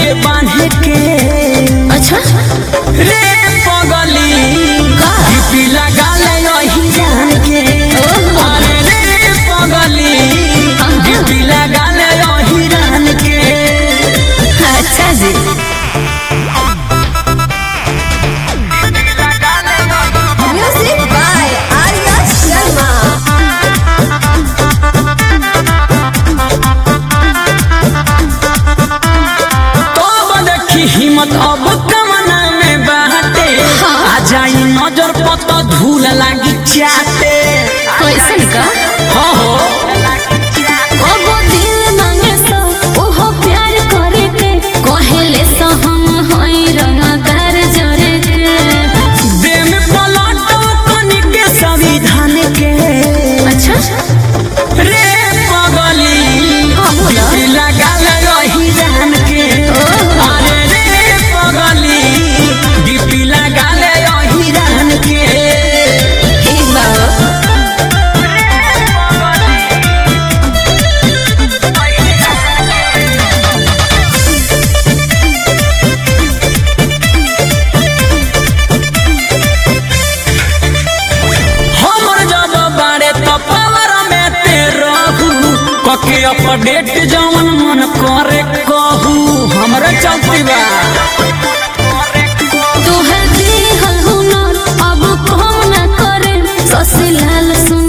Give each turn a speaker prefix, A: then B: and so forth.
A: के बांधे के
B: अच्छा
A: रे पगली
B: का?
A: डीपी लगा ले रही जान के
B: ओहो।
A: अरे रे पगली डीपी लगा ले रही जान के
B: अच्छा जी म्यूजिक बाय आर्या शर्मा
A: तब देखी हिम्मत अब कमना में बाटे
B: हाँ।
A: आ जाई नजर पत धूल लागी चाटे
B: कैसन का
A: हो हो
B: ओहो दिल मांगे सो ओहो प्यार करे के कहेले सो हम होई रंगदार जरे के
A: दे में पलटो कनी के संविधान के
B: अच्छा
A: रे पगली
B: हाँ, बोला।
A: डीपी लगा ले रही जान के
B: ओहो।
A: अरे रे पगली डीपी लगा ले रही जान के
B: ठीक बा
A: हमर जब बारे तो पावर में ते रहू कके अपडेट जवन मन करे कहू हमरे चलती बा
B: तोहर दिहल हुनर अब कम न करे ससी लाल सुन